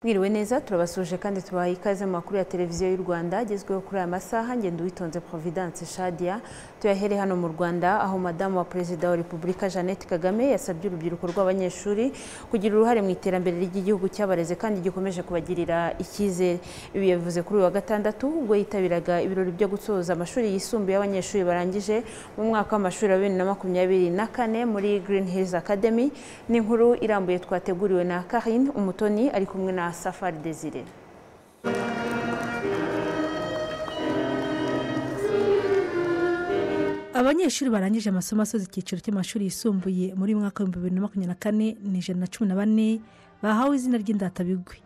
Mwiriwe neza turabasuje kandi tubaha ikaze mu makuru ya televiziyo y'u Rwanda agezweho kuri aya masaha ngenda uwitonze Providence Shadia tuyahere hano mu Rwanda aho madamu wa perezida wa Repubulika Jeannette Kagame yasabye urubyiruko rw'abanyeshuri kugira uruhare mu iterambere ry'igihugu cyabareze kandi gikomeje kubagirira icyizere ibi yavuze kuri uyu wa gatandatu ubwo yitabiraga ibirori byo gusoza amashuri yisumbuye y'abanyeshuri barangije mu mwaka w'amashuri wa bibiri na makumyabiri na kane muri Green Hills Academy ni inkuru irambuye twateguriwe na Karine Umutoni ari kumwe na Safari Desire abanyeshuri barangije amasomo asoza icyiciro cy'amashuri yisumbuye muri uyu mwaka w'ibihumbi bibiri na makumyabiri na kane ni ijana na cumi na bane bahawe izina ry'indatabigwi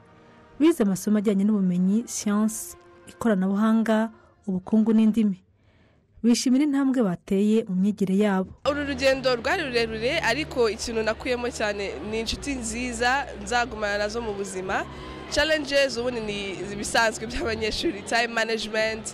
bize amasomo ajyanye n'ubumenyi siyansi ikoranabuhanga ubukungu n'indimi bishimira intambwe bateye mu myigire yabo uru rugendo rwari rurerure ariko ikintu nakuyemo cyane ni inshuti nziza nzagumana nazo mu buzima challenges ubundi ni ibisanzwe by'abanyeshuri time management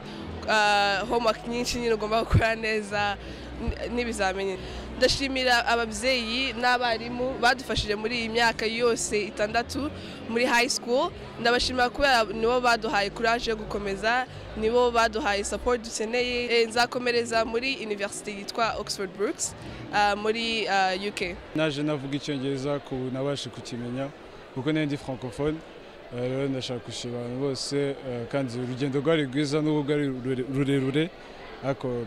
ah, homework nyinshi nyine ugomba gukora neza n- n'ibizamini ndashimira ababyeyi n'abarimu badufashije muri iyi myaka yose itandatu muri high school ndabashimira kubera nibo baduhaye courage yo gukomeza nibo baduhaye support dukeneye Eh, nzakomereza muri university yitwa oxford brooks ah, muri ah, uk naje navuga icyongereza ku ubu nabashe kukimenya kuko nari ndi francophone Eh, rero ndashaka gushima abantu bose eh, kandi urugendo rwari rwiza n'ubwo rwari rure- rurerure ariko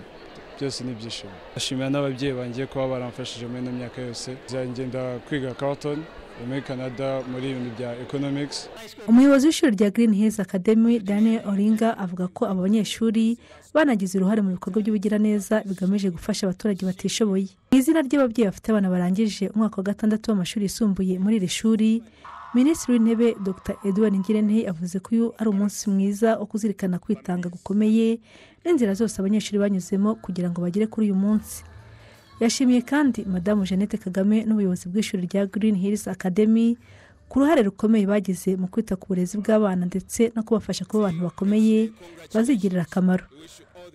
byose ni ibyishimo ndashimira n'ababyeyi banjye kuba baramfashije muri ino myaka yose nzagenda kwiga carton muri canada muri ibintu bya economics umuyobozi w'ishuri rya Green Hills Academy daniel oringa avuga ko aba banyeshuri banagize uruhare mu bikorwa by'ubugiraneza bigamije gufasha abaturage batishoboye mu izina ry'ababyeyi bafite abana barangije umwaka wa gatandatu w'amashuri yisumbuye muri iri shuri minisitiri w'intebe dr edouard ngirente avuze ko uyu ari umunsi mwiza wo kuzirikana kwitanga gukomeye n'inzira zose abanyeshuri banyuzemo kugira ngo bagere kuri uyu munsi yashimiye kandi madamu jeannette kagame n'ubuyobozi bw'ishuri rya Green Hills Academy ku ruhare rukomeye bagize mu kwita ku burezi bw'abana ndetse no kubafasha kuba abantu bakomeye bazigirira akamaro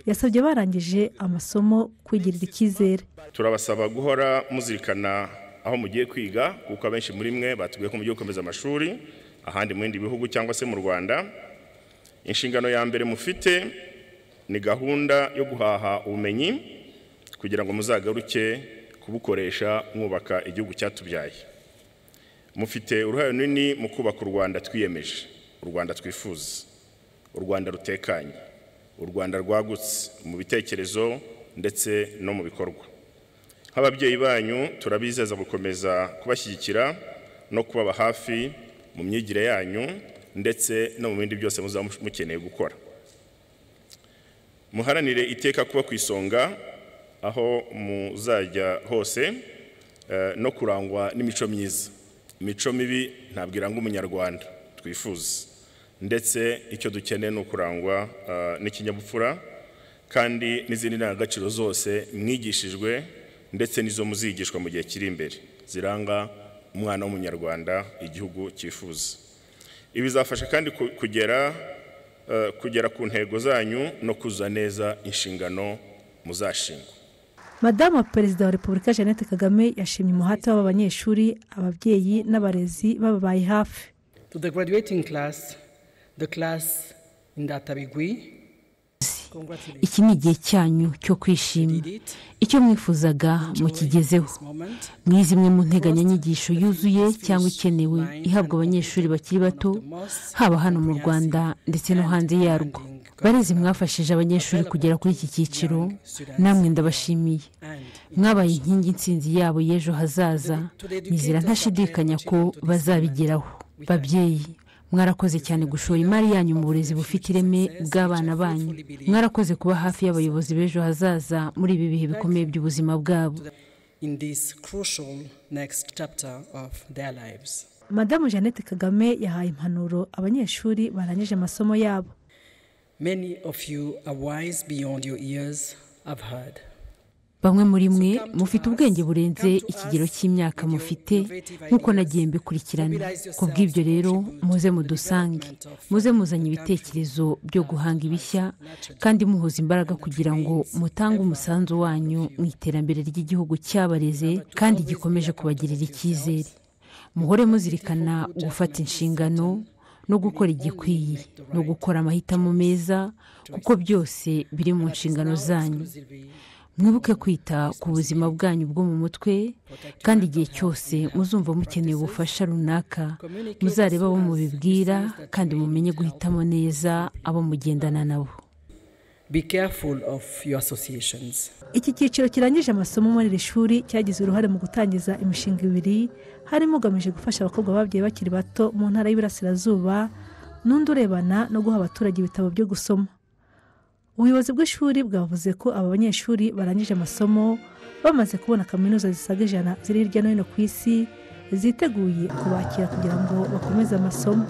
yasabye barangije amasomo kwigirira icyizere turabasaba guhora muzirikana aho mugiye kwiga kuko abenshi muri mwe batubwiye ko mugiye gukomeza amashuri ahandi mu bindi bihugu cyangwa se mu rwanda inshingano ya mbere mufite ni gahunda yo guhaha ubumenyi kugira ngo muzagaruke kubukoresha mwubaka igihugu cyatubyaye mufite uruhare runini mu kubaka u rwanda twiyemeje u rwanda twifuza u rwanda rutekanye u rwanda rwagutse mu bitekerezo ndetse no mu bikorwa nk'ababyeyi banyu turabizeza gukomeza kubashyigikira no kubaba hafi mu myigire yanyu ndetse no mu bindi byose muzaba mukeneye gukora muharanire iteka kuba ku isonga aho muzajya hose eh, no kurangwa n'imico myiza imico mibi ntabwo iranga umunyarwanda twifuza ndetse icyo dukeneye ni ukurangwa eh, n'ikinyabupfura kandi n'izindi ndangagaciro zose mwigishijwe ndetse n'izo muzigishwa mu gihe kiri imbere ziranga umwana w'umunyarwanda igihugu cyifuza ibi bizafasha kandi ku- kugera eh, kugera ku ntego zanyu no kuzuza neza inshingano muzashingwa madamu wa perezida wa repubulika jeannette kagame yashimye umuhate w'aba banyeshuri ababyeyi n'abarezi bababaye hafi To the graduating class, the class in Databigui, congratulations iki ni igihe cyanyu cyo kwishima did it. icyo mwifuzaga mukigezeho This moment, muri zimwe mu nteganyanyigisho yuzuye cyangwa ikenewe ihabwa abanyeshuri bakiri bato haba hano mu rwanda ndetse no hanze yarwo barezi mwafashije abanyeshuri kugera kuri iki cyiciro namwe ndabashimiye and mwabaye inkingi insinzi yabo y'ejo hazaza nizera ntashidikanya ko bazabigeraho babyeyi mwarakoze cyane gushora imari yanyu mu burezi bufite ireme bw'abana banyu mwarakoze kuba hafi y'abayobozi b'ejo hazaza muri ibi bihe bikomeye by'ubuzima bwabo in this crucial next chapter of their lives. madamu jeannette kagame yahaye impanuro abanyeshuri barangije amasomo yabo Many of you are wise beyond your years, I've heard. bamwe muri mwe mufite ubwenge burenze ikigero cy'imyaka mufite nk'uko nagiye mbikurikirana ku bw'ibyo rero muze mudusange muze muzanye ibitekerezo byo guhanga ibishya kandi muhuza imbaraga kugira ngo mutange umusanzu wanyu mu iterambere ry'igihugu cyabareze kandi gikomeje kubagirira icyizere muhore muzirikana gufata inshingano no gukora igikwiye no gukora amahitamo meza kuko byose biri mu nshingano zanyu mwibuke kwita ku buzima bwanyu bwo mu mutwe kandi igihe cyose muzumva mukeneye ubufasha runaka muzareba abo mubibwira kandi mumenye guhitamo neza abo mugendana nabo be careful of your associations iki cyiciro kirangije amasomo muri iri shuri cyagize uruhare mu gutangiza imishinga ibiri harimo ugamije gufasha abakobwa babyaye bakiri bato mu ntara y'iburasirazuba n'undi urebana no guha abaturage ibitabo byo gusoma ubuyobozi bw'ishuri bwavuze ko aba banyeshuri barangije amasomo bamaze kubona kaminuza zisaga ijana ziri hirya no hino ku isi ziteguye kubakira kugira ngo bakomeze amasomo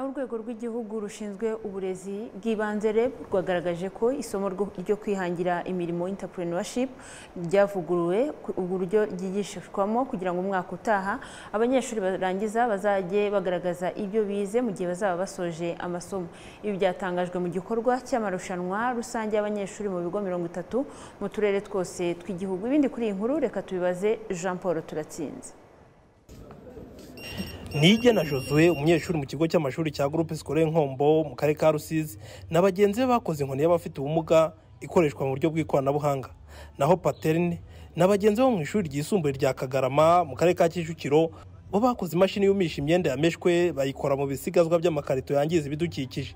urwego rw'igihugu rushinzwe uburezi bw'ibanze reb rwagaragaje ko isomo ryo kwihangira imirimo intapurenoship ryavuguruwe uburyo ryigishishwamo kugira ngo umwaka utaha abanyeshuri barangiza bazajye bagaragaza ibyo bize mu gihe bazaba basoje amasomo ibi byatangajwe mu gikorwa cy'amarushanwa rusange y'abanyeshuri mu bigo mirongo itatu mu turere twose tw'igihugu ibindi kuri iyi nkuru reka tubibaze jean paul turatsinze nijya na josue umunyeshuri mu kigo cy'amashuri cya groupe scolaire nkombo mu karere ka rusizi na bagenzi be bakoze inkoni y'abafite ubumuga ikoreshwa mu buryo bw'ikoranabuhanga naho paterne na bagenzi bo mu ishuri ryisumbuye rya kagarama mu karere ka kicukiro bo bakoze imashini yumisha imyenda yameshwe bayikora mu bisigazwa by'amakarito yangiza ibidukikije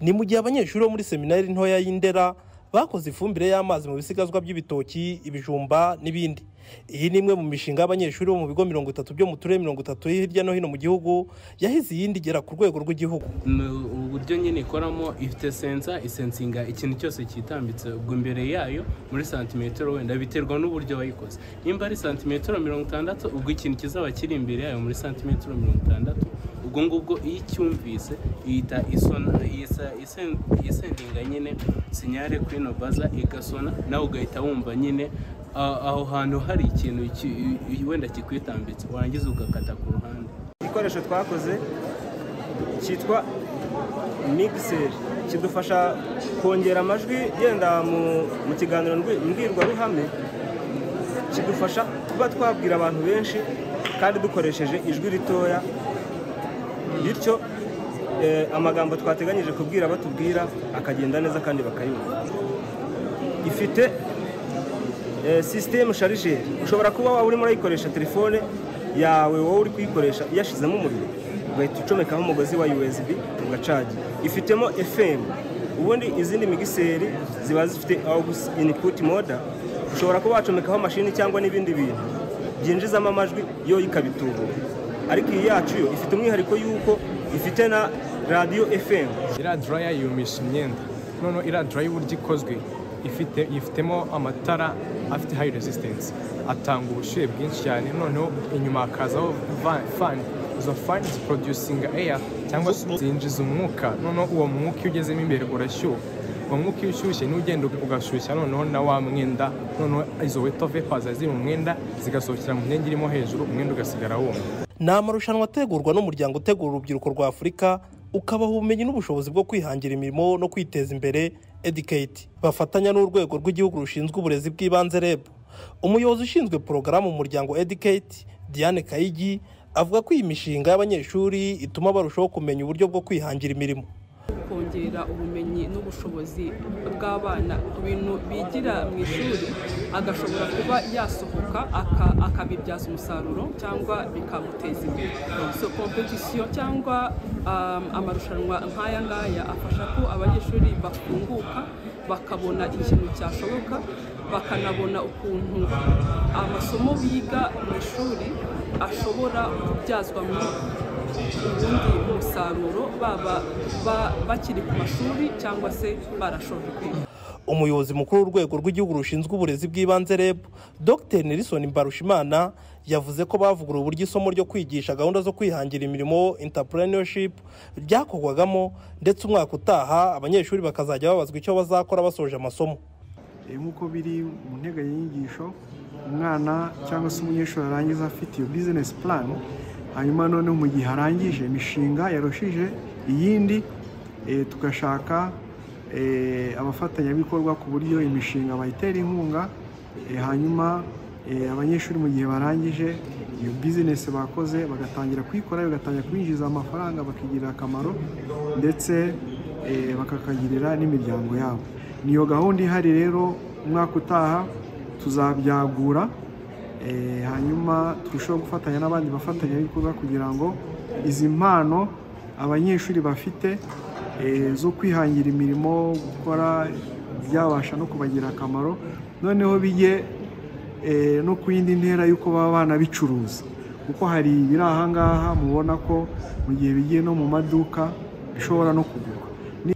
ni mu gihe abanyeshuri bo muri seminari ntoya y'indera bakoze ifumbire y'amazi mu bisigazwa by'ibitoki ibijumba n'ibindi iyi ni imwe mu mishinga y'abanyeshuri bo mu bigo mirongo itatu byo mu turere mirongo itatu hirya no hino mu gihugu yahize iyindi igera ku rwego rw'igihugu ubu buryo nyine ikoramo ifite sensa isensinga ikintu cyose cyitambitse ubwo imbere yayo muri santimetero wenda biterwa n'uburyo wayikoze nimba ari santimetero mirongo itandatu ubwo ikintu kizaba kiri imbere yayo muri santimetero mirongo itandatu ubwo ngubwo iyo icyumvise ihita isona isendinga nyine sinyare kuri ino baza igasona nawe ugahita wumva nyine aho hantu hari ikintu wenda kikwitambitse warangiza ugakata ku ruhande igikoresho twakoze cyitwa migiseri kidufasha kongera amajwi yenda mu kiganiro mbwirwaruhame kidufasha kuba twabwira abantu benshi kandi dukoresheje ijwi ritoya bityo amagambo twateganyije kubwira batubwira akagenda neza kandi bakayumva ifite sisitemu sharijeri ushobora kuba waba urimo urayikoresha telefone yawe wowe uri kuyikoresha iyashyizemo umuriro ugahita ucomekaho umugozi wa usb ugacaga ifitemo efemu ubundi izindi migiseri ziba zifite awugusi iniputi moda ushobora kuba wacomekaho mashini cyangwa n'ibindi bintu byinjizamo amajwi yo ikabitubura ariko iyi yacu yo ifite umwihariko y'uko ifite na radiyo efemu iriya daraya yumisha imyenda noneho iriya daraya uburyo ikozwe ifitemo amatara afite hayi resisitensi atanga ubushyuhe bwinshi cyane noneho inyuma hakazaho fani izo fani ziprodusinga eya cyangwa se zinjiza umwuka noneho uwo mwuka iyo ugezemo imbere urashyuha uwo mwuka iyo ushyushye niwo ugenda ugashyushya noneho na wa mwenda noneho izo weto vepazi ziri mu mwenda zigasohokera mu myenda irimo hejuru umwenda ugasigara wumva ni amarushanwa ategurwa n'umuryango utegura urubyiruko rwa afurika ukabaha ubumenyi n'ubushobozi bwo kwihangira imirimo no kwiteza imbere edikate bafatanya n'urwego rw'igihugu rushinzwe uburezi bw'ibanze reb umuyobozi ushinzwe porogaramu mu muryango edikate diane kayigi avuga ko iyi mishinga y'abanyeshuri ituma barushaho kumenya uburyo bwo kwihangira imirimo kongerera ubumenyi n'ubushobozi bw'abana ku bintu bigira mu ishuri agashobora kuba yasohoka akabibyaza umusaruro cyangwa bikamuteza imbere so kompetisiyo cyangwa amarushanwa nk'aya ngaya afasha ko abanyeshuri bafunguka bakabona ikintu cyashoboka bakanabona ukuntu amasomo biga mu ishuri ashobora kubyazwamo ubundi umusaruro baba bakiri ku mashuri cyangwa se barashoje kwiga umuyobozi mukuru w'urwego rw'igihugu rushinzwe uburezi bw'ibanze reb dr nelson mbarushimana yavuze ko bavuguruye uburyo isomo ryo kwigisha gahunda zo kwihangira imirimo intapuranership ryakorwagamo ndetse umwaka utaha abanyeshuri bakazajya babazwa icyo bazakora basoje amasomo nk'uko biri mu nteganyanyigisho umwana cyangwa se umunyeshuri arangiza afite iyo bizinesi purani hanyuma noneho mu gihe arangije imishinga yarushije iyindi tugashaka abafatanyabikorwa ku buryo imishinga bayitera inkunga hanyuma abanyeshuri mu gihe barangije iyo bizinesi bakoze bagatangira kuyikora bagatangira kubinjiza amafaranga bakigirira akamaro ndetse bakakagirira n'imiryango yabo niyo gahunda ihari rero umwaka utaha tuzabyagura hanyuma turusheho gufatanya n'abandi bafatanyabikorwa kugira ngo izi mpano abanyeshuri bafite zo kwihangira imirimo gukora byabasha no kubagira akamaro noneho bijye no ku yindi ntera y'uko baba banabicuruza kuko hari ibiri aha ngaha mubona ko mu gihe bigiye no mu maduka bishobora no kugurwa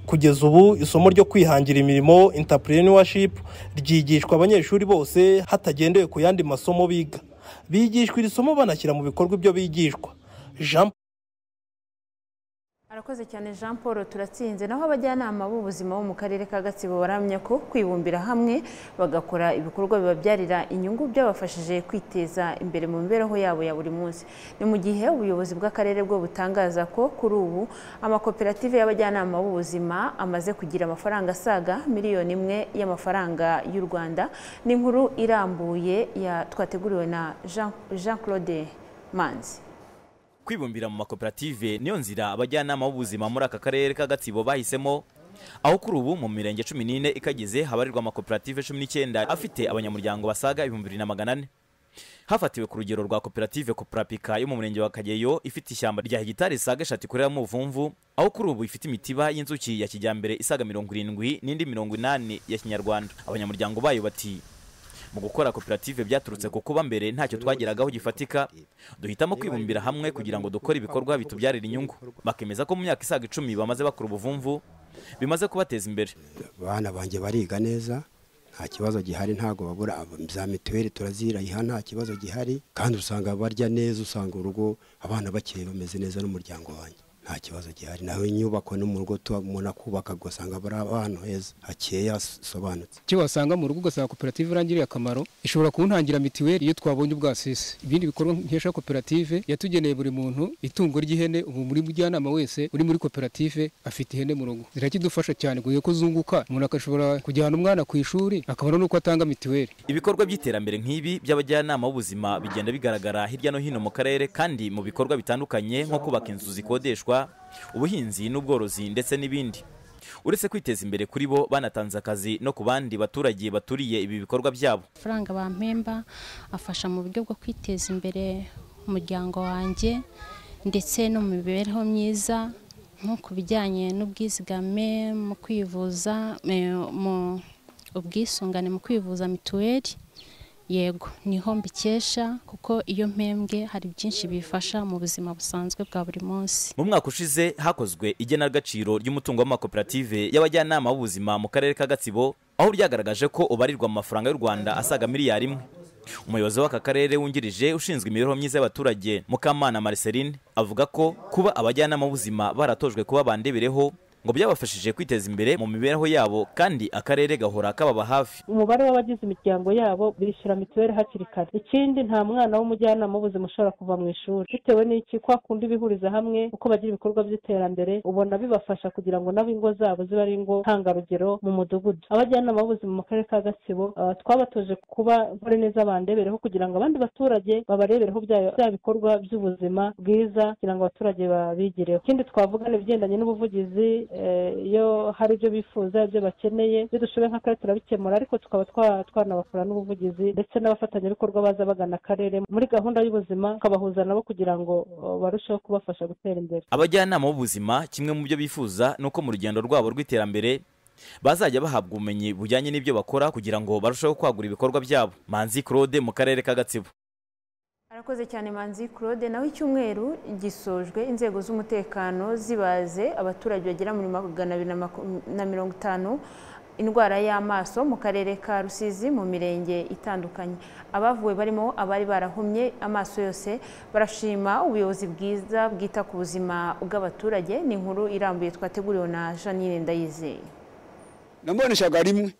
kugeza ubu isomo ryo kwihangira imirimo entrepreneurship ryigishwa abanyeshuri bose hatagendewe ku yandi masomo biga bigishwa iri somo banashyira mu bikorwa ibyo bigishwa jean arakoze cyane jean paul turatsinze naho abajyanama b'ubuzima bo mu karere ka gatsibo baramya ko kwibumbira hamwe bagakora ibikorwa bibabyarira inyungu byabafashije kwiteza imbere mu mibereho yabo ya buri munsi ni mu gihe ubuyobozi bw'akarere bwo butangaza ko kuri ubu amakoperative y'abajyanama b'ubuzima amaze kugira amafaranga asaga miliyoni imwe y'amafaranga y'u rwanda ni inkuru irambuye ya twateguriwe na jean claude manzi kwibumbira mu makoperative niyo nzira abajyanama b'ubuzima muri aka karere k'agatsibo bahisemo aho kuri ubu mu mirenge cumi n'ine ikageze habarirwa amakoperative cumi n'icyenda afite abanyamuryango basaga ibihumbi bibiri na magana ane hafatiwe ku rugero rwa koperative koperapika yo mu murenge wa kageyo ifite ishyamba rya hegitari isaga eshatu ikoreramo ubuvumvu aho kuri ubu ifite imitiba y'inzuki ya kijyambere isaga mirongo irindwi n'indi mirongo inani ya kinyarwanda abanyamuryango bayo bati mu gukora koperative byaturutse ku kuba mbere ntacyo twageragaho gifatika duhitamo kwibumbira hamwe kugira ngo dukore ibikorwa bitubyarira inyungu bakemeza ko mu myaka isaga icumi bamaze bakora ubuvumvu bimaze kubateza imbere abana banjye bariga neza nta kibazo gihari ntabwo babura za mituweli turazirayiha nta kibazo gihari kandi usanga barya neza usanga urugo abana bakeye bameze neza n'umuryango wanjye nta kibazo gihari naho inyubako no mu rugo umuntu akubaka ugasanga bari ahantu heza hakeye hasobanutse icyo wasanga mu rugo ugasanga koperative irangiriye akamaro ishobora kuntangira mituweli iyo twabonye ubwasisi ibindi bikorwa nkesha koperative yatugeneye buri muntu itungo ry'ihene ubu muri mujyanama wese uri muri koperative afite ihene mu rugo zirakidufasha cyane kuko ko zunguka umuntu agashobora kujyana umwana ku ishuri akabona n'uko atanga mituweli ibikorwa by'iterambere nk'ibi by'abajyanama b'ubuzima bigenda bigaragara hirya no hino mu karere kandi mu bikorwa bitandukanye nko kubaka inzu zikodeshwa ubuhinzi n'ubworozi ndetse n'ibindi uretse kwiteza imbere kuri bo banatanze akazi no ku bandi baturage baturiye ibi bikorwa byabo amafaranga bampemba afasha mu buryo bwo kwiteza imbere umuryango wanjye ndetse no mu mibereho myiza nko ku bijyanye n'ubwizigame mu kwivuza mu ubwisungane mu kwivuza mituweli yego niho mbikesha kuko iyo mpembwe hari byinshi bifasha mu buzima busanzwe bwa buri munsi mu mwaka ushize hakozwe igenagaciro ry'umutungo w'amakoperative y'abajyanama b'ubuzima mu karere ka gatsibo aho ryagaragaje ko ubarirwa mu mafaranga y'u rwanda asaga miliyari imwe umuyobozi w'aka karere wungirije ushinzwe imibereho myiza y'abaturage mukamana mariceline avuga ko kuba abajyanama b'ubuzima baratojwe kuba bandebereho ngo byabafashije kwiteza imbere mu mibereho yabo kandi akarere gahora kababa hafi umubare w'abagize imiryango yabo bishyura mituweli hakiri kare ikindi nta mwana w'umujyanama w'ubuzima ushobora kuva mu ishuri bitewe n'iki kwa kundi bihuriza hamwe uko bagira ibikorwa by'iterambere ubona bibafasha kugira ngo nabo ingo zabo zibe ari ingo ntangarugero mu mudugudu abajyanama b'ubuzima mu karere ka gatsibo twabatoje kuba nkore neza bandebereho kugira ngo abandi baturage babarebereho bya bikorwa by'ubuzima bwiza kugira ngo abaturage babigireho ikindi twavuga ni ibigendanye n'ubuvugizi iyo hari ibyo bifuza ibyo bakeneye ibyo dushoboye nk'akarere turabikemura ariko tukaba twanabakora n'ubuvugizi ndetse n'abafatanyabikorwa baza bagana akarere muri gahunda y'ubuzima tukabahuza nabo kugira ngo barusheho kubafasha gutera imbere abajyanama b'ubuzima kimwe mu byo bifuza ni uko mu rugendo rwabo rw'iterambere bazajya bahabwa ubumenyi bujyanye n'ibyo bakora kugira ngo barusheho kwagura ibikorwa byabo manzi claude mu karere ka gatsibo arakoze cyane manzi claude naho icyumweru gisojwe inzego z'umutekano zibaze abaturage bagera muri magana abiri na mirongo itanu indwara y'amaso mu karere ka rusizi mu mirenge itandukanye abavuwe barimo abari barahumye amaso yose barashima ubuyobozi bwiza bwita ku buzima bw'abaturage ni inkuru irambuye twateguriwe na janine ndayizeye namuboneshaga rimwe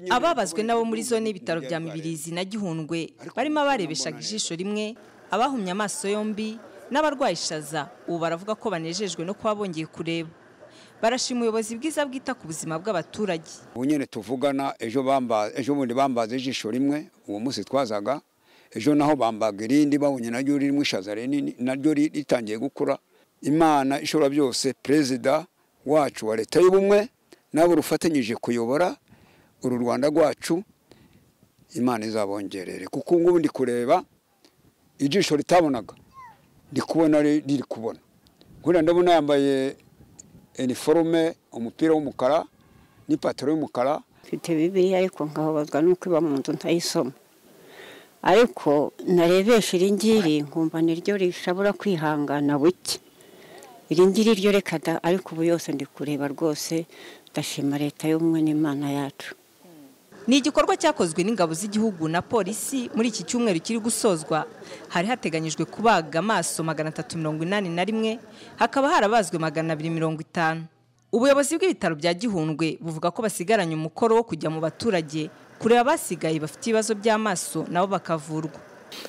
ababazwe nabo muri zone y'ibitaro bya mibirizi na gihundwe barimo abarebeshaga ijisho rimwe abahumye amaso yombi n'abarwaye ishaza ubu baravuga ko banejejwe no kuba bongeye kureba barashima ubuyobozi bwiza bwita ku buzima bw'abaturage ubu nyine tuvugana ejo bamba ejo bundi bambaza ijisho rimwe uwo munsi twazaga ejo naho bambaga irindi babonye naryo ririmo ishaza rinini naryo ritangiye gukura imana ishobora byose perezida wacu wa leta y'ubumwe nabo rufatanyije kuyobora uru rwanda rwacu imana izabongerere kuko ubu ngubu ndi kureba ijisho ritabonaga ndi kubona riri kubona nkuriya ndabona yambaye iniforume umupira w'umukara n'ipantaro y'umukara mfite bibiliya ariko nkababazwa n'uko iba mu nzu ntayisoma ariko narebesha iri ngiri nkumva niryo rishobora kwihangana buke iri ngiri ryo reka da ariko ubu yose ndi kureba rwose ndashima leta y'ubumwe n'imana yacu ni igikorwa cyakozwe n'ingabo z'igihugu na polisi muri iki cyumweru kiri gusozwa hari hateganyijwe kubaga amaso magana atatu mirongo inani na rimwe hakaba harabazwe magana abiri mirongo itanu ubuyobozi bw'ibitaro bya gihundwe buvuga ko basigaranye umukoro wo kujya mu baturage kureba abasigaye bafite ibibazo by'amaso nabo bakavurwa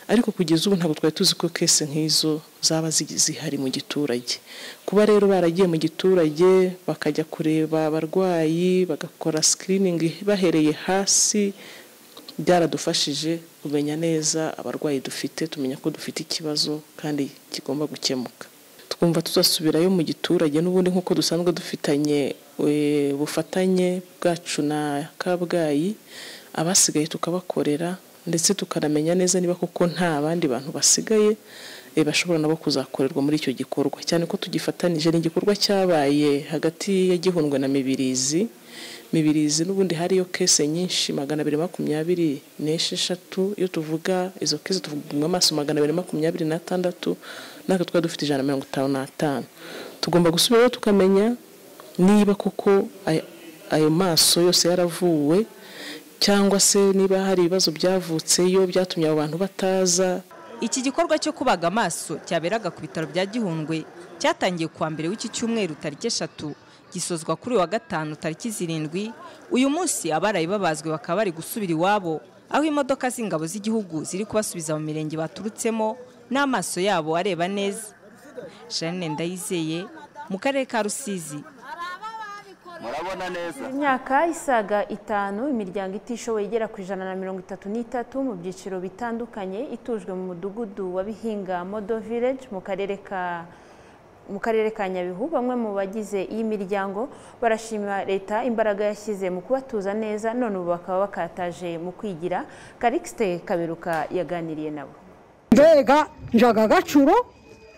ariko kugeza ubu ntabwo twari tuzi ko kese nk'izo zaba zihari mu giturage kuba rero baragiye mu giturage bakajya kureba abarwayi bagakora sikiriningi bahereye hasi byaradufashije kumenya neza abarwayi dufite tumenya ko dufite ikibazo kandi kigomba gukemuka twumva tuzasubirayo mu giturage n'ubundi nk'uko dusanzwe dufitanye bufatanye bwacu na kabgayi abasigaye tukabakorera ndetse tukanamenya neza niba koko nta bandi bantu basigaye bashobora nabo kuzakorerwa muri icyo gikorwa cyane ko tugifatanije ni igikorwa cyabaye hagati ya gihundwe na mibirizi mibirizi n'ubundi hariyo kese nyinshi magana abiri makumyabiri n'esheshatu iyo tuvuga izo kese tuvuga amaso magana abiri makumyabiri n'atandatu natwe twari dufite ijana na mirongo itanu n'atanu tugomba gusubirayo tukamenya niba koko ayo maso yose yaravuwe cyangwa se niba hari ibibazo byavutseyo byatumye abo bantu bataza iki gikorwa cyo kubaga amaso cyaberaga ku bitaro bya gihundwe cyatangiye kuwa mbere w'iki cyumweru tariki eshatu gisozwa kuri wa gatanu tariki zirindwi uyu munsi abarayi babazwe bakaba bari gusubira iwabo aho imodoka z'ingabo z'igihugu ziri kubasubiza mu mirenge baturutsemo n'amaso yabo areba neza jeanine ndayizeye mu karere ka rusizi murabona neza imyaka isaga itanu imiryango itishoboye igera ku ijana na mirongo itatu n'itatu mu byiciro bitandukanye itujwe mu mudugudu wa bihinga modo village mu karere ka mu karere ka nyabihu bamwe mu bagize iyi miryango barashima leta imbaraga yashyize mu kubatuza neza none ubu bakaba bakataje mu kwigira karikisite kaberuka yaganiriye nabo mbega njaga gacuro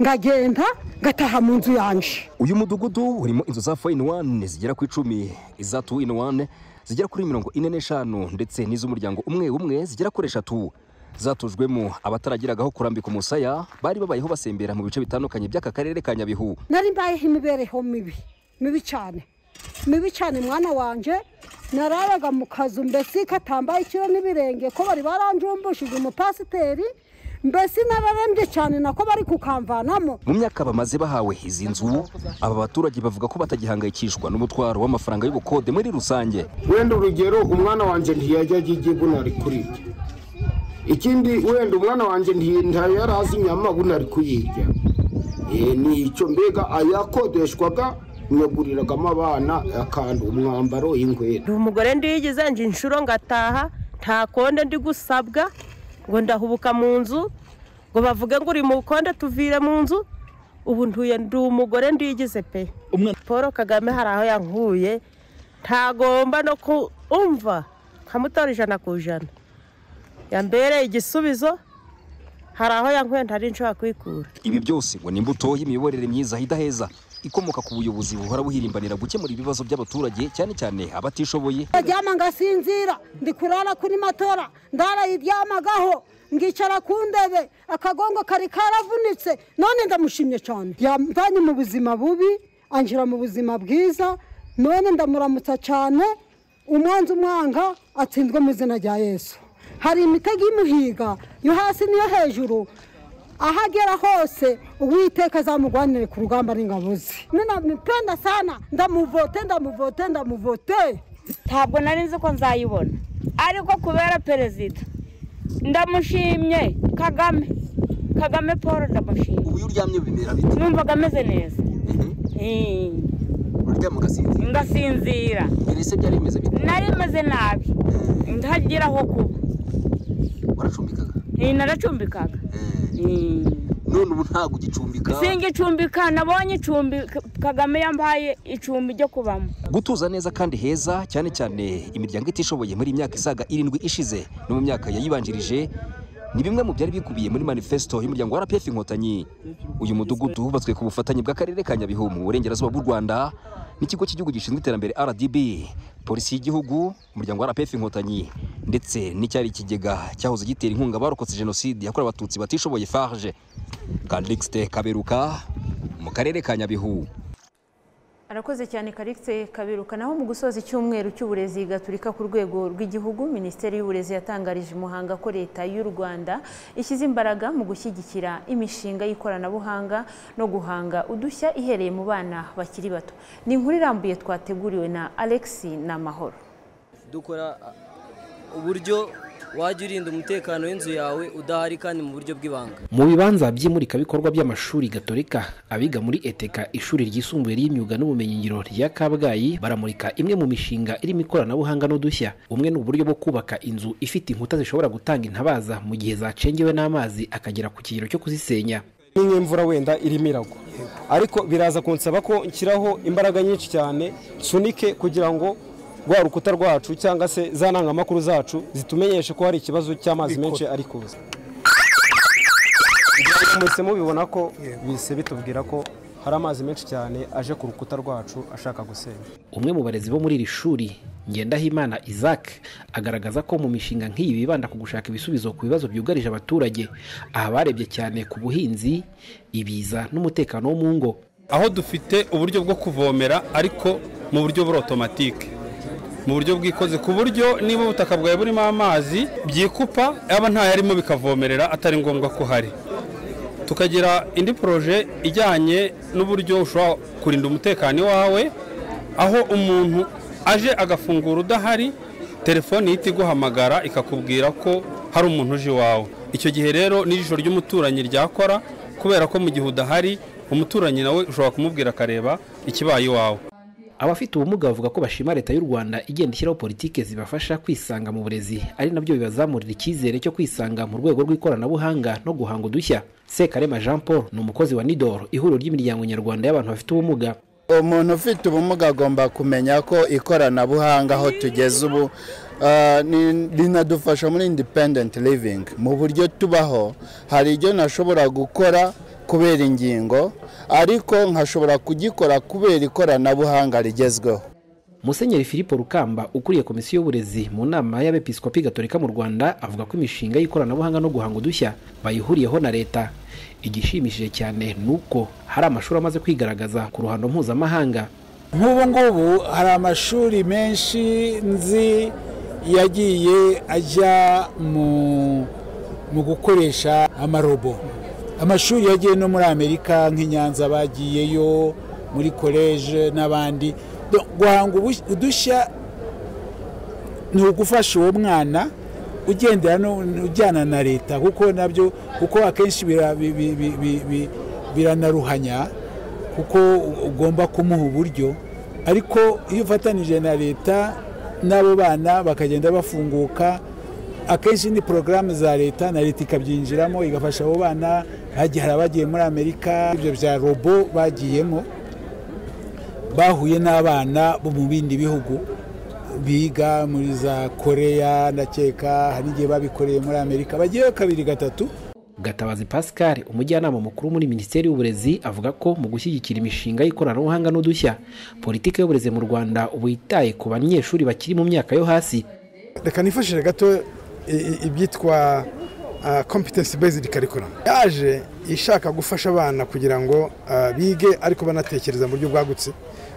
ngagenda ngataha mu nzu yanjye uyu mudugudu urimo inzu za foyini wani zigera ku icumi iza tu ini wani zigera kuri mirongo ine n'eshanu ndetse n'iz'umuryango umwe umwe zigera kuri eshatu zatujwemo abataragiragaho kurambika umusaya bari babayeho basembera mu bice bitandukanye by'aka karere ka nyabihu nari mbayeho imibereho mibi mibi cyane mibi cyane mwana wanjye narayaga mu kazu mbese katambaye ikiro n'ibirenge ko bari baranjumbishije umupasiteri mbese n'abarembye cyane nako bari kukamvanamo mu myaka bamaze bahawe izi nzu aba baturage bavuga ko batagihangayikishwa n'umutwaro w'amafaranga y'ubukode muri rusange wenda urugero umwana wanjye ntiyajya ajya bunari kurirya ikindi wenda umwana wanjye ntiyari azi inyama bunari kuyirya ni icyo mbega ayakodeshwaga nyaguriragamo abana akantu umwambaro ndi umugore ndiyigize ngo inshuro ngataha nta konde ndi gusabwa ngo ndahubuka mu nzu ngo bavuge ngo uri mu bukonde tuvire mu nzu ubu ntuye ndi umugore ndigize pe paul kagame hari aho yankuye ntagomba no kumva nkamutora ijana ku ijana yambereye igisubizo hari aho yankuye ntari nshobora kwikura ibi byose ngo ni imbuto y'imiyoborere myiza idaheza ikomoka ku buyobozi buhora buhirimbanira gukemura ibibazo by'abaturage cyane cyane abatishoboye ndaryama ngasinzira ndi kurara kuri matora ndarayiryamagaho ngicara ku ndebe akagongo kari karavunitse none ndamushimye cyane yamvanye mu buzima bubi anjira mu buzima bwiza none ndamuramutsa cyane umwanzi umwanga atsindwe mu izina rya yesu hari imitego imuhiga yo hasi n'iyo hejuru aho agera hose uwiteka azamurwanire ku rugamba n'ingabo ze ninamipenda sana ndamuvote ndamuvote ndamuvote ntabwo nari nzi ko nzayibona ariko kubera perezida ndamushimye kagame kagame paul ndamushimye ubu iyo uryamye bimera biti numvaga ameze neza kuryama ugasinzira ngasinzira mbere se byari bimeze bite nari meze nabi ndagira aho kuba waracumbikaga Eh, naracumbikaga none ubu ntabwo ugicumbika singicumbika nabonye icumbi K- kagame yambaye icumbi ryo kubamo gutuza neza kandi heza cyane cyane imiryango itishoboye muri iyi myaka isaga irindwi ishize no mu myaka yayibanjirije ni bimwe mu byari bikubiye muri manifesto y'umuryango wa RPF Inkotanyi uyu mudugudu wubatswe ku bufatanye bw'akarere ka Nyabihu mu burengerazuba bw'u Rwanda n'ikigo cy'igihugu gishinzwe iterambere RDB polisi y'igihugu umuryango wa RPF Inkotanyi ndetse n'icyari ikigega cyahoze gitera inkunga abarokotse jenoside yakorewe abatutsi batishoboye FARG Kalixte Kaberuka mu karere ka Nyabihu arakoze cyane karikise kabiruka naho mu gusoza icyumweru cy'uburezi gaturika ku rwego rw'igihugu minisiteri y'uburezi yatangarije umuhanga ko leta y'u rwanda ishyize imbaraga mu gushyigikira imishinga y'ikoranabuhanga no guhanga udushya ihereye mu bana bakiri bato ni inkuru irambuye twateguriwe na alexi na mahoro dukora uburyo wajya urinda umutekano w'inzu yawe udahari kandi mu buryo bw'ibanga mu bibanza by'imurikabikorwa by'amashuri gatolika abiga muri eteka ishuri ryisumbuye ry'imyuga n'ubumenyingiro rya kabgayi baramurika imwe mu mishinga irimo ikoranabuhanga n'udushya umwe ni uburyo bwo kubaka inzu ifite inkuta zishobora gutanga intabaza mu gihe zacengewe n'amazi akagera ku kigero cyo kuzisenya n'imvura wenda irimo iragwa ariko biraza kunsaba ko nshyiraho imbaraga nyinshi cyane nsunike kugira ngo rwa rukuta rwacu cyangwa se za ntangamakuru zacu zitumenyeshe ko hari ikibazo cy'amazi menshi ari kuza mwese mubibona ko bise bitubwira ko hari amazi menshi cyane aje ku rukuta rwacu ashaka gusenya umwe mu barezi bo muri iri shuri ngendahimana isaac agaragaza ko mu mishinga nk'iyi bibanda ku gushaka ibisubizo ku bibazo byugarije abaturage aha barebye cyane ku buhinzi ibiza n'umutekano wo mu ngo aho dufite uburyo bwo kuvomera ariko mu buryo buri otomatike mu buryo bwikoze ku buryo niba ubutaka bwawe burimo amazi byikupa yaba ntayarimo bikavomerera atari ngombwa ko hari tukagira indi poroje ijyanye n'uburyo ushobora kurinda umutekano iwawe aho umuntu aje agafungura udahari telefone ihita iguhamagara ikakubwira ko hari umuntu uje iwawe icyo gihe rero n'ijisho ry'umuturanyi ryakora kubera ko mu gihe udahari umuturanyi nawe ushobora kumubwira akareba ikibaye iwawe abafite ubumuga bavuga ko bashima leta y'u rwanda igenda ishyiraho politike zibafasha kwisanga mu burezi ari nabyo bibazamurira icyizere cyo kwisanga mu rwego rw'ikoranabuhanga no guhanga udushya sekarema jean paul ni umukozi wa nidoro ihuriro ry'imiryango nyarwanda y'abantu bafite ubumuga umuntu ufite ubumuga agomba kumenya ko ikoranabuhanga aho tugeze ubu ah, ni- rinadufasha muri independent living mu buryo tubaho hari ibyo ntashobora gukora kubera ingingo ariko nkashobora kugikora kubera ikoranabuhanga rigezweho musenyeri filipo rukamba ukuriye komisiyo y'uburezi mu nama y'abepiskopi gatolika mu rwanda avuga ko imishinga y'ikoranabuhanga no guhanga udushya bayihuriyeho na leta igishimishije cyane ni uko hari amashuri amaze kwigaragaza ku ruhando mpuzamahanga nk'ubu ngubu hari amashuri menshi nzi yagiye ajya mu mu gukoresha amarobo amashuri yagiye no muri amerika nk'i nyanza bagiyeyo muri koleje n'abandi Do- guhanga ubush- udushya ni ugufasha uwo mwana ugendera no- ujyana na leta kuko nabyo kuko akenshi bira- bi- bi- bi- bi- bi- biranaruhanya kuko ugomba kumuha uburyo ariko iyo ufatanije na leta n'abo bana bakagenda bafunguka akenshi ni porogaramu za leta na leta ikabyinjiramo igafasha abo bana hagiye hari abagiye muri amerika ibyo bya robo bagiyemo bahuye n'abana bo mu bindi bihugu biga muri za koreya ndakeka hari igihe babikoreye muri amerika bagiyeyo kabiri gatatu gatabazi pascal umujyanama mukuru muri minisiteri y'uburezi avuga ko mu gushyigikira imishinga y'ikoranabuhanga n'udushya politiki y'uburezi mu rwanda ubu yitaye ku banyeshuri bakiri mu myaka yo hasi reka nifashishe gato i- i- ibyitwa competence based curriculum yaje ishaka gufasha abana kugira ngo ah, bige ariko banatekereza mu buryo bwagutse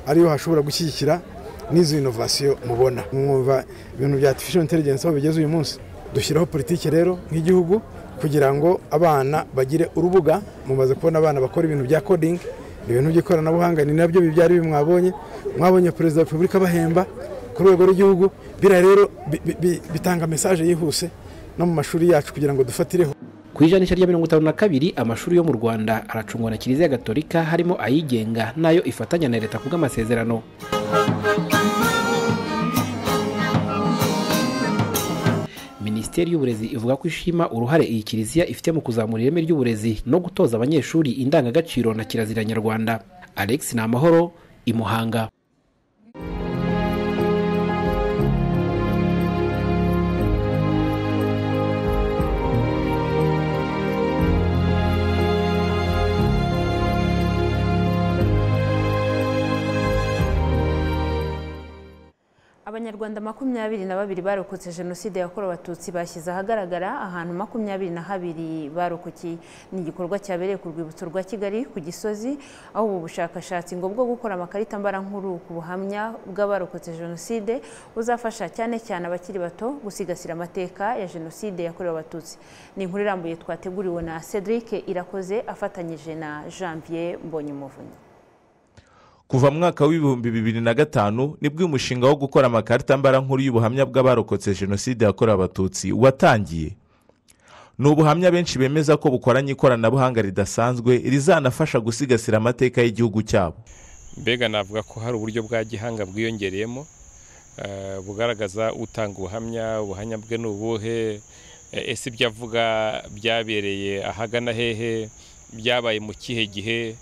ariyo hashobora gushyigikira n'izo innovation mubona mwumva ibintu bya artificial intelligence aho bigeze uyu munsi dushyiraho politiki rero nk'igihugu kugira ngo abana bagire urubuga mumaze kubona abana bakora ibintu bya coding ibintu by'ikoranabuhanga ni nabyo bibyara ibi mwabonye mwabonye perezida wa repubulika bahemba ku rwego rw'igihugu biriya rero bi- bi- bi- bitanga mesaje yihuse no mu mashuri yacu kugira ngo dufatireho ku ijanisha rya mirongo itanu na kabiri amashuri yo mu rwanda aracungwa na kiliziya gatolika harimo ayigenga n'ayo ifatanya na leta ku bw'amasezerano minisiteri y'uburezi ivuga ko ishima uruhare iyi kiliziya ifite mu kuzamura ireme ry'uburezi no gutoza abanyeshuri indangagaciro na kirazira nyarwanda alex ni amahoro imuhanga abanyarwanda makumyabiri na babiri barokotse jenoside yakorewe abatutsi bashyize ahagaragara ahantu makumyabiri na habiri barokokeye ni igikorwa cyabereye ku rwibutso rwa kigali ku gisozi aho ubu bushakashatsi ngo bwo gukora amakarita mbarankuru ku buhamya bw'abarokotse jenoside buzafasha cyane cyane abakiri bato gusigasira amateka ya jenoside yakorewe abatutsi ni inkuru irambuye twateguriwe na cedric irakoze afatanyije na janvier mbonyumuvunyi kuva mu mwaka w'ibihumbi bibiri na gatanu nibwo umushinga wo gukora amakarita mbarankuru y'ubuhamya bw'abarokotse jenoside yakorewe abatutsi watangiye ni ubuhamya benshi bemeza ko bukoranye ikoranabuhanga ridasanzwe rizanafasha gusigasira amateka y'igihugu cyabo mbega navuga ko hari uburyo bwa gihanga bwiyongereyemo eh, bugaragaza utanga ubuhamya ubuhamya bwe ni ubuhe eh, ese ibyo avuga byabereye ahagana hehe byabaye mu kihe gihe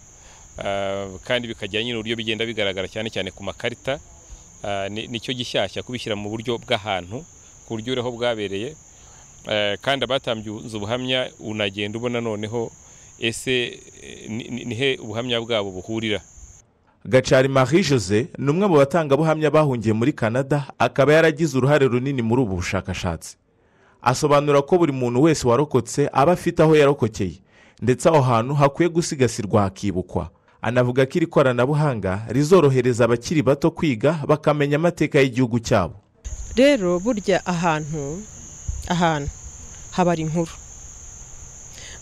Uh, kandi bikagira nyine uburyo bigenda bigaragara cyane cyane ku makarita uh, ni- nicyo gishyashya kubishyira mu buryo bw'ahantu ku buryo uriho bwabereye Uh, kandi abatanze ubuhamya unagenda ubona noneho ese eh, ni- ni- nihe ubuhamya bwabo buhurira gacari marie jose ni umwe mu batangabuhamya bahungiye muri canada akaba yaragize uruhare runini muri ubu bushakashatsi asobanura ko buri muntu wese warokotse aba afite aho yarokokeye ndetse aho hantu hakwiye gusigasirwa hakibukwa anavuga ko iri koranabuhanga rizorohereza abakiri bato kwiga bakamenya amateka y'igihugu cyabo rero burya ahantu ahantu habara inkuru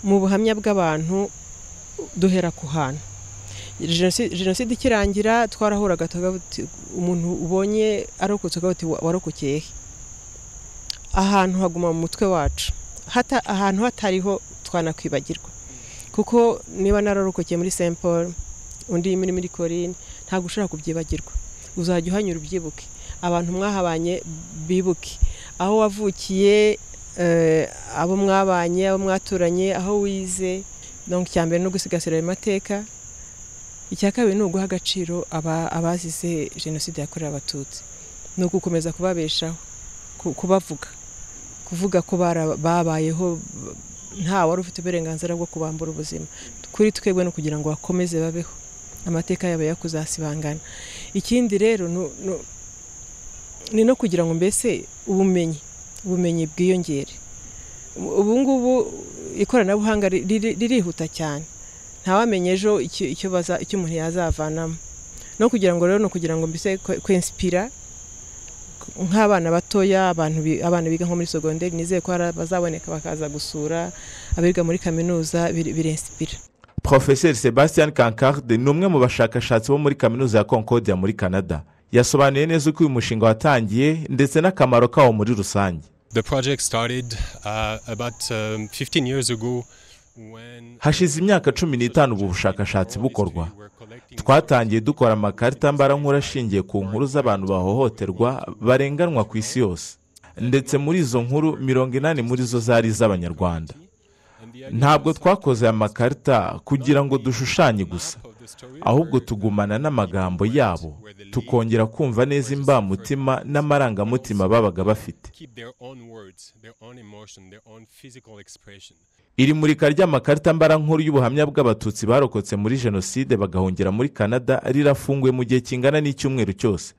mu buhamya bw'abantu duhera ku hantu Jenosi- jenoside ikirangira twarahuraga tukavuga tuti, umuntu ubonye arokotse ukavuga uti "Wa- warokokeye he?" ahantu haguma mu mutwe wacu hata ahantu hatariho twanakwibagirwa kuko niba nararokokeye muri st paul undi muri muri korine ntabwo ushobora kubyibagirwa uzajya uhanyura ubyibuke abantu mwahabanye bibuke aho wavukiye eh, abo mwabanye abo mwaturanye aho wize donc icya mbere ni ugusigasira ayo mateka icya kabiri ni uguha agaciro aba- abazize jenoside yakorewe abatutsi ni ugukomeza kubabeshaho ku- kubavuga kuvuga ko bara- babayeho b- nta wari ufite uburenganzira bwo kubambura ubuzima kuri twebwe no kugira ngo bakomeze babeho amateka yabo yakuzasibangana ikindi rero nu- nu- ni no kugira ngo mbese ubumenyi ubumenyi bwiyongere ubu ngubu ikoranabuhanga ri- riri- ririhuta cyane ntawamenya ejo icyo- icyo baza- icyo umuntu yazavanamo no kugira ngo rero ni ukugira ngo mbese kwensipira nk'abana batoya abantu bi- abana biga nko muri sogonderi nizeye ko hari abazaboneka bakaza gusura abiga muri kaminuza biri- birensipira profeseri sebastian kankarde ni umwe mu bashakashatsi bo muri kaminuza ya concordia muri canada yasobanuye neza uko uyu mushinga watangiye ndetse n'akamaro kawo muri rusange The project started uh, about um, 15 years ago when hashize imyaka cumi n'itanu ubu bushakashatsi bukorwa twatangiye dukora amakarita mbarankuru ashingiye ku nkuru z'abantu bahohoterwa barenganwa ku isi yose ndetse muri izo nkuru mirongo inani muri zo zari iz'abanyarwanda ntabwo twakoze aya makarita kugira ngo dushushanye gusa ahubwo tugumana n'amagambo yabo tukongera kumva neza imbamutima n'amarangamutima babaga bafite keep their own words, their own emotion, their own physical expression. iri murika ry'amakarita mbarankuru y'ubuhamya bw'abatutsi barokotse muri jenoside bagahungira muri canada rirafunguye mu gihe kingana n'icyumweru cyose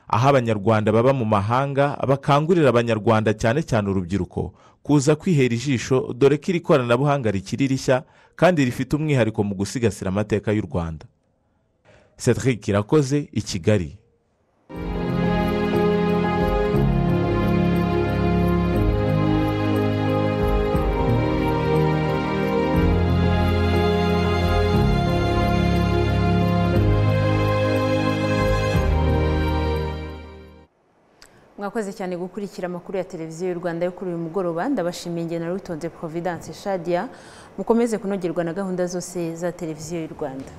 aho abanyarwanda baba mu mahanga bakangurira abanyarwanda cyane cyane urubyiruko kuza kwihera ijisho dore ko iri koranabuhanga rikiri rishya kandi rifite umwihariko mu gusigasira amateka y'u rwanda cedric irakoze i kigali mwakoze cyane gukurikira amakuru ya televiziyo y'u rwanda yo kuri uyu mugoroba ndabashimiye nge na rutonde providence shadia mukomeze kunogerwa na gahunda zose za televiziyo y'u rwanda